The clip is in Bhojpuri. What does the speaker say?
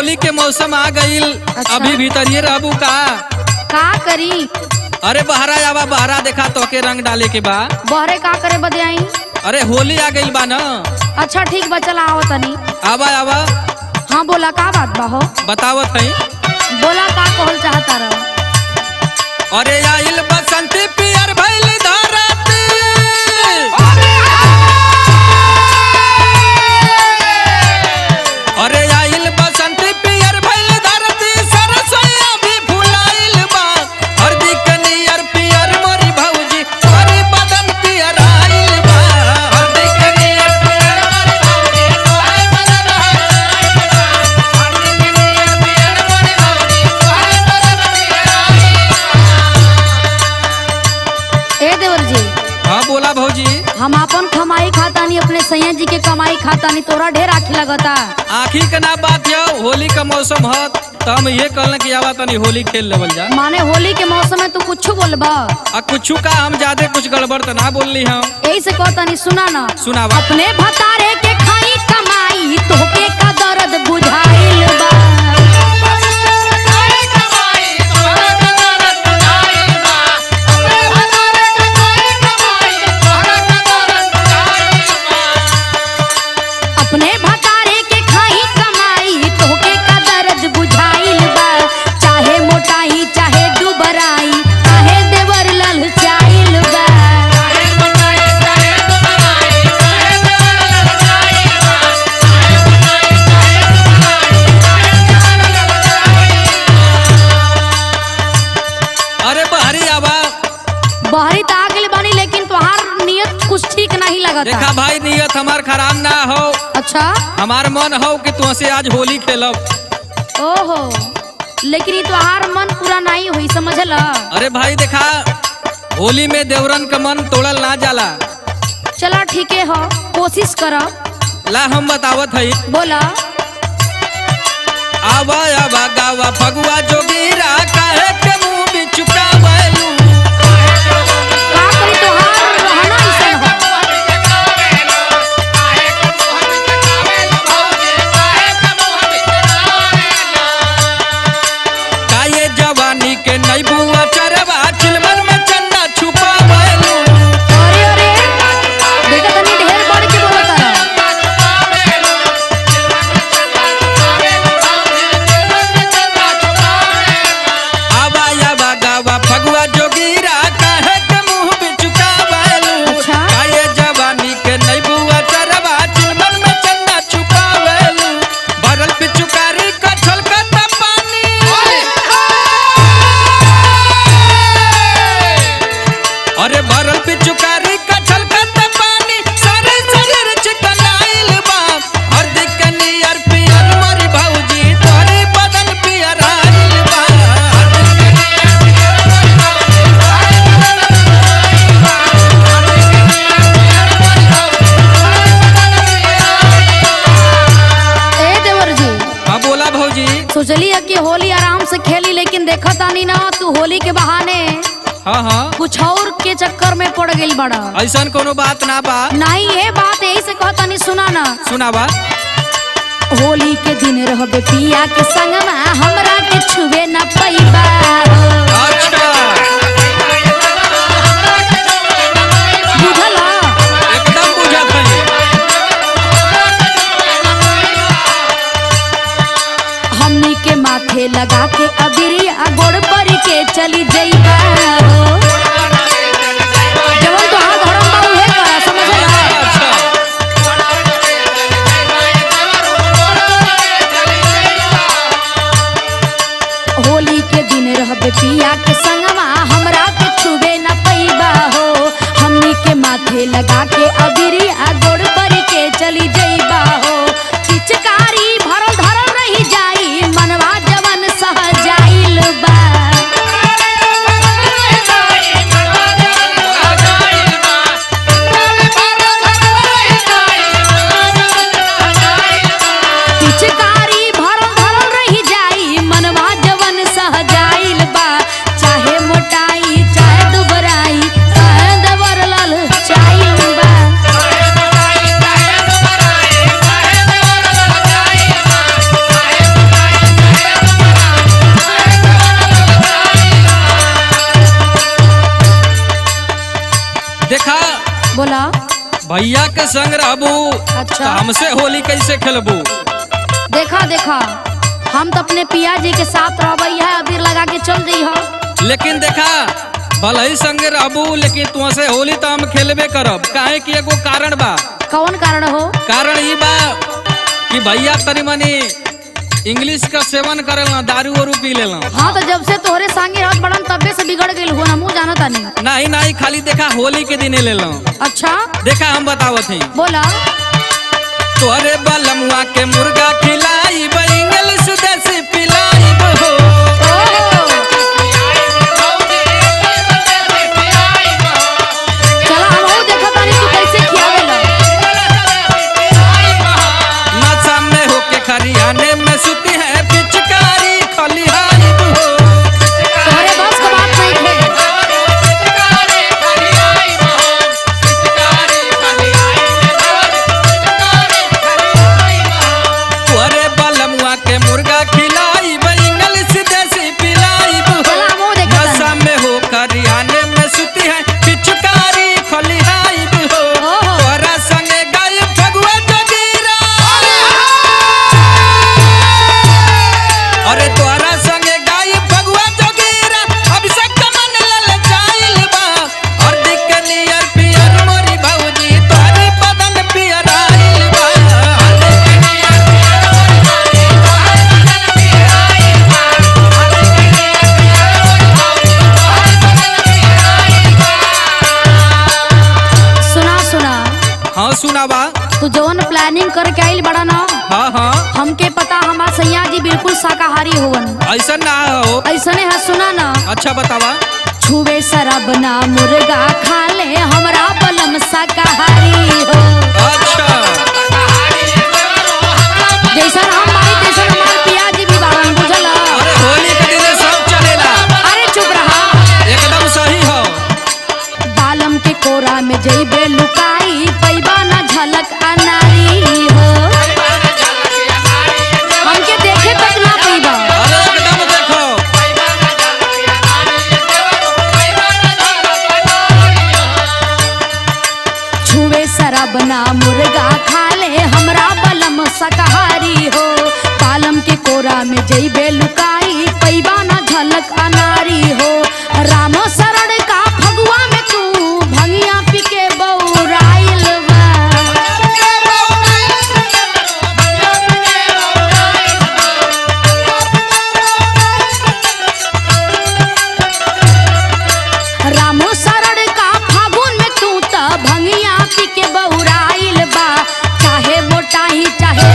होली के मौसम आ गईल अच्छा। अभी भीतरिए रहबू का का करी अरे बहरा आवा बहरा देखा तो के रंग डाले के बा बहरे का करे बदे आई अरे होली आ गईल बा न अच्छा ठीक बा चला आओ तनी आवा आवा हाँ बोला का बात बा हो बतावत है बोला का कहल चाहता रहो अरे आइल बसंती पियर भइल धरती अरे आइल बसंती पियर भइल धरती सरसोया भी फुलाइल बा हरदी के नियर पियर मोरी भौजी हरी बदन पियर आइल बा हरदी के नियर पियर मोरी भौजी हरी बदन आइल बा हरदी के नियर पियर मोरी भौजी हरी बदन पियर आइल बा ए देवर जी हाँ बोला भौजी हम अपन कमाई खातानी अपने सैया जी के कमाई खातानी तोरा ढेर आखी लगता आखी के ना बात यह होली का मौसम है तो हम ये कहल कि आवा तनी होली खेल लेवल जा माने होली के मौसम में तू कुछ बोलबा आ कुछ का हम ज्यादा कुछ गड़बड़ तो ना बोलली हम यही से कहतानी सुना ना सुनावा अपने भतारे के खाई कमाई तोहके का दर्द बुझाइल बा अपने भतारे के खाई कमाई तोहके का दर्द बुझाइल बा चाहे मोटाई चाहे दुबराई चाहे देवर ललचाइल बा अरे बहरी आवा बहरी तो आ गइल बानी लेकिन तोहार नियत कुछ ठीक नहीं लगता देखा भाई नियत हमार खराब ना हो अच्छा हमार मन हो कि तुहसे आज होली खेलब ओहो लेकिन ये तोहार मन पूरा नहीं हुई समझला अरे भाई देखा होली में देवरन का मन तोड़ल ना जाला चला ठीक है हो कोशिश करो ला हम बतावत हई बोला आवा आवा गावा फगुआ जोगीरा काहे के मुंह भी चुकावलू का करी तोहार रहना ऐसन हो का ये जवानी के नई बुआ चरवा चिलमन में चन्ना छुपावलू अरे अरे देखा तनी ढेर बढ़ के बोलत रहा आवा आवा गावा फगुआ जोगीरा काहे के मुंह भी चुकावलू अच्छा। का ये जवानी के नई बुआ चरवा चिलमन में चन्ना छुपावलू भरल पिचुकारी का छलकता पानी अरे भरल पिचुकारी का छलकता पानी सारे शरीर चिकनाइल बा हर दिक नियर पियर मरी भौजी तोरी बदन पियर आइल बा हर दिक नियर पियर मरी भौजी तोरी बदन पियर आइल बा हर दिक नियर पियर मरी भौजी तोरी बदन पियर आइल बा ए देवर जी हाँ बोला भौजी सोचली है कि होली आराम से खेली लेकिन देखा तानी ना तू होली के बहाने हाँ हाँ कुछ और के चक्कर में पड़ गई बड़ा ऐसन कोनो बात ना बा नहीं ये बात यही से कहता नहीं सुना ना सुनावा होली के दिन रहबे पिया के संगमा हमरा के छुबे न पैबा अच्छा बुझला एकदम बुझत हई हमनी के माथे लगा के अबिरिया गोड़ पर के चली जइबा जवन तो हाथ धरम बा उहे करा समझला अच्छा होली के दिन रहबे पिया के संगमा हमरा के छुबे न पैबा हो हमनी के माथे लगा के अबिरिया गोड़ पर के चली जइबा हो पिचकारी भरल धरल रही जाई मनवा जवन सह जाइल बा पिचकारी भरल धरल रही जाई मनवा जवन सह जाइल बा चाहे मोटाई चाहे दुबराई चाहे दबर लल चाइल बा बोला भैया के संग रहबू अच्छा। तो हमसे होली कैसे खेलबू देखा देखा हम तो अपने पिया जी के साथ रहबई है अबीर लगा के चल रही हो लेकिन देखा भले ही संगे रहबू लेकिन तुमसे होली तो हम खेलबे करब काहे कि एगो कारण बा कौन कारण हो कारण ई बा कि भैया तनी मनी इंग्लिश का सेवन करेला दारू वारू पी लेला हाँ तो जब से तोहरे संगे रहत बड़न तबे से बिगड़ गइल हो ना मुँह जाना तानी नहीं नहीं खाली देखा होली के दिने लेला अच्छा देखा हम बतावत ही बोला तोरे बलमुआ के मुर्गा खिलाई इंग्लिश देसी पिलाई हो ओहो चला हम और देखा तानी तू कैसे खियावेला नशा में होके खरियाने में सुती है पिचकारी खलिहाई हो तोहरे बस का बात नहीं थे तोरे बलमुआ के मुर्गा खिलाई इंग्लिश देसी पिलाई हो चला हम और देखा नशा तानी में हो खरियाने में सुती है पिचकारी खलिहाई हो ओहो। तोरा संगे गाय फगुआ जगीरा अरे तोरा संगे गाय फगुआ जगीरा अभिषेक मन लल जाइल बा और दिख नियर पियर मोरी भौजी तोरी बदन पियर आइल बा सुना सुना हाँ सुनावा तू जौन प्लानिंग करके आइल बड़ा ना हाँ हाँ हमके पता हमार सैया जी बिल्कुल शाकाहारी होवन ऐसा ना हो ऐसने है सुना ना अच्छा बतावा छुवे शराब ना मुर्गा खा ले हमरा बलम शाकाहारी हो अच्छा जैसा हम बाई तैसा हमार पिया जी भी बारन बुझल अरे होली के दिन सब चलेला अरे चुप रहा एकदम सही हो बालम के कोरा में जइबे लुकाई पैबा ना झलक अनारी हो हमके देखे तक ना पैबा अरे एकदम देखो छुवे शराब ना मुर्गा खा ले हमरा बलम शाकाहारी हो बालम के कोरा में जइबे लुकाई पैबा ना झलक अनारी हो राम शरण का फगुआ में तू भंगिया पी के बौराइल बा राम शरण का फागुन में तू त भंगिया पी के बौराइल बा चाहे मोटाही चाहे